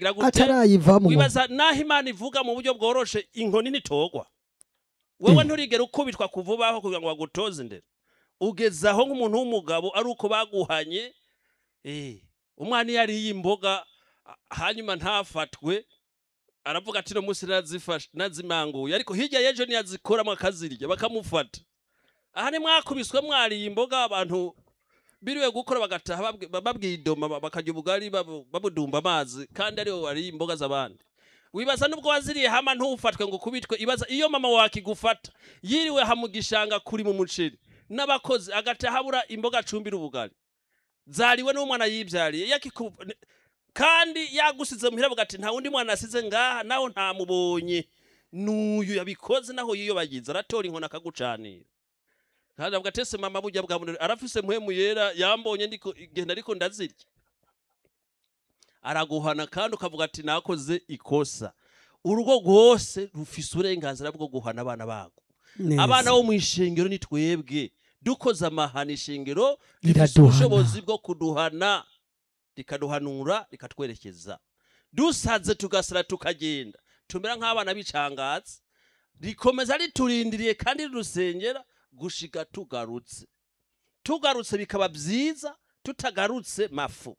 ataragira gute atarayivamwo wibaza naho imana ivuga mu buryo bworoshe inkoni ntitogwa wewe nturigera ukubitwa kuvubaho kugira ngo bagutoze indero ugeze aho nk'umuntu w'umugabo ari uko baguhanye eh, umwana iyo ariye imboga a- hanyuma ntafatwe aravuga ati no munsi nazifashe nazimanguye ariko hirya y'ejo niyazikoramo akazirya bakamufata aha ni mwakubiswe mwariye imboga abantu biriwe gukora bagataha babwi- babwidoma ba- bakarya ubugari babu- babudumba amazi kandi ariwe wariye imboga z'abandi wibaza nubwo waziriye hama ntufatwe ngo kubitwe ibaza iyo mama wakigufata yiriwe ha mu gishanga kuri mu muceri n'abakozi agataha habura imboga acumbira ubugari zariwe n'umwana yibyariye yakiku kandi yagusize muhira avuga ati nta wundi mwana asize ngaha naho ntamubonye n'uyu yabikoze naho yiyobagiza aratora inkoni akagucanira kandi avuga ati ese mama burya bwa muntu arafise muhemu yera yambonye ndiko igenda ariko ndazirya araguhana kandi ukavuga ati nakoze ikosa urugo rwose rufise uburenganzira bwo guhana abana babo Neza. abana bo mu ishengero ni twebwe dukoze amahana ishengero rifise Riraduhana. ubushobozi bwo kuduhana rikaduhanura rikatwerekeza dusaze tugasara tukagenda tumera nk'abana b'icangatsi rikomeza riturindiriye kandi rirusengera gushika tugarutse tugarutse bikaba byiza tutagarutse mafu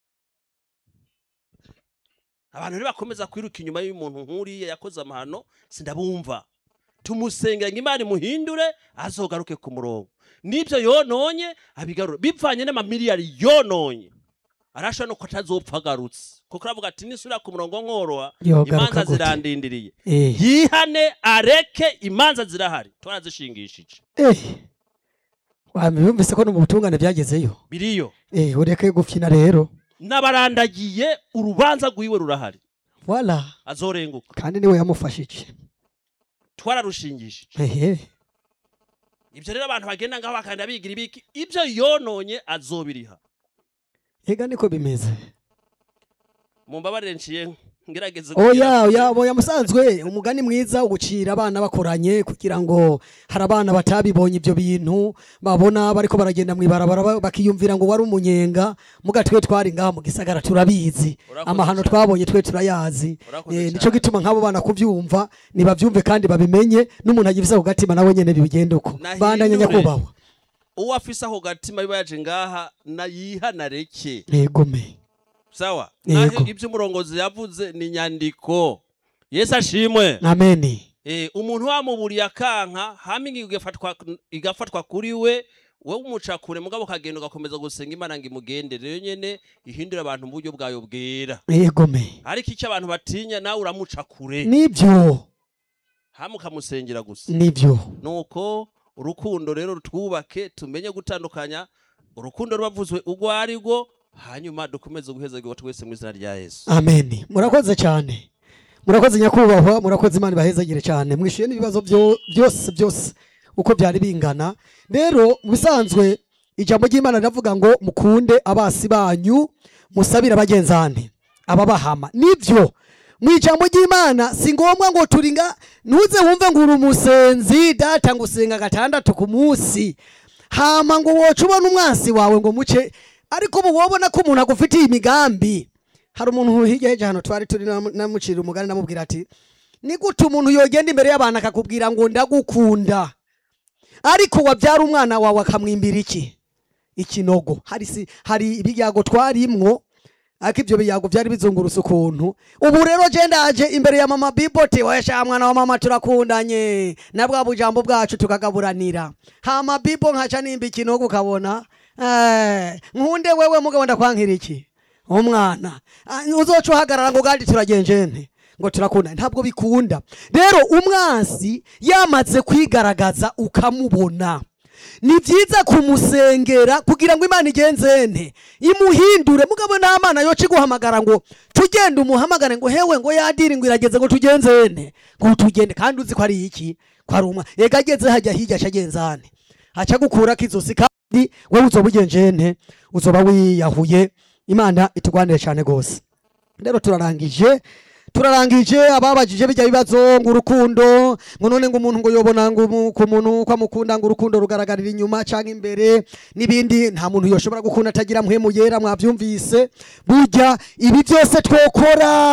abantu rero bakomeza kwiruka inyuma y'umuntu nk'uriya yakoze amahano sindabumva tumusengera ngo imana imuhindure azogaruke ku murongo n'ibyo yononye abigarura bivanye n'amamiliyari yononye arashobora no ko atazopfa agarutse kuko aravuga ati nisubira ku murongo nkoroha Yogaruka imanza gute? zirandindiriye Eh. yihane areke imanza zirahari twarazishingishije Eh. wamwumvise ko no mu butungane byagezeyo biriyo eh ureke gufyina rero n'abarandagiye urubanza rwiwe rurahari wala azorenguka kandi niwe yamufashije twararushingishije ehe ibyo rero abantu bagenda ngaho bakagenda bigira ibiki ibyo yononye azobiriha ega niko bimeze mumbabarire nciye ngerageze oya oya oya musanzwe umugani mwiza ugucira abana bakoranye kugira ngo hari abana batabibonye ibyo bintu babona bariko baragenda mw'ibarabara ba- bakiyumvira ngo wari umunyenga muga twe twari ngaha mu gisagara turabizi Urakoze amahano cyane. twabonye twe turayazi Urakoze Eh, cyane. nico gituma nk'abo bana kuvyumva nibavyumve kandi babimenye n'umuntu agifise ku gatima nawe nyene bigende uko Nahindure. bandanya nyakubahwa uwo afise ako gatima biba yaje ngaha nayihanareke yegome sawa Yego. naho ibyo umurongozi yavuze ni nyandiko yesu ashimwe ameni Eh, umuntu wamuburiye akanka hama ingingo igafatwa igafatwa kuri we wowe umuca kure mugabo ukagenda ugakomeza gusenga imana ngo imugende rero nyene ihindura abantu mu buryo bwayo bwera yegome ariko icyo abantu batinya nawe uramuca kure nibyo hama ukamusengera gusa nibyo nuko urukundo rero twubake tumenye gutandukanya urukundo rubavuzwe urwo ari rwo hanyuma dukomeze guhezagirwa twese mu izina rya yesu ameni murakoze cyane murakoze nyakubahwa murakoze imana ibahezagire cyane mwishyuye n'ibibazo byo- byose byose uko byari bingana rero mu bisanzwe ijambo ry'imana riravuga ngo mukunde abasi banyu musabire bagenzane ababahama nibyo mu ijambo ry'imana si ngombwa ngo turinga ntuze wumve ngo uri umusenzi data ngo usenga gatandatu ku munsi hama ngo woca ubona umwansi wawe ngo muce ariko ubu wabona ko umuntu agufitiye imigambi hari umuntu hirya y'ejo hano twari turi namu- namucira umugani namubwira ati ni gute umuntu yogenda imbere y'abantu akakubwira ngo ndagukunda ariko wabyara umwana wawe akamwimbira iki ikinogo hari si hari ibyago twarimwo ariko ibyo biyago byari bizungurutse ukuntu ubu rero je ndaje imbere ya mama bibote wayasha mwana wa mama turakundanye na bwa bujambo bwacu tukagaburanira hama bibo nkaca nimba ikinogo ukabona eh, nkunde wewe mugabo ndakwankira iki umwana Ah, uzoca uhagarara ngo gandi turagenjene ngo turakunda ntabwo bikunda rero umwansi yamaze kwigaragaza ukamubona ni byiza kumusengera kugira ngo imana igenzene imuhindure mugabo nta mana yoca iguhamagara ngo tugende umuhamagare ngo hewe ngo yadiri ngo irageze ngo tugenzene ngo tugende kandi uzi ko ari iki ko ari umwa ega ageze hajya hirya aca agenzane aca gukurako izosi kandi wowe uzoba ugenjene uzoba wiyahuye imana itugwanire cyane rwose rero turarangije turarangije ababajije bijya bibazo ngo urukundo ngo none ngo umuntu ngo yobona ngo umu- ku muntu ko amukunda ngo urukundo rugaragarira inyuma cyangwa imbere n'ibindi nta muntu yoshobora gukunda atagira mpwemu yera mwabyumvise burya ibi byose twokora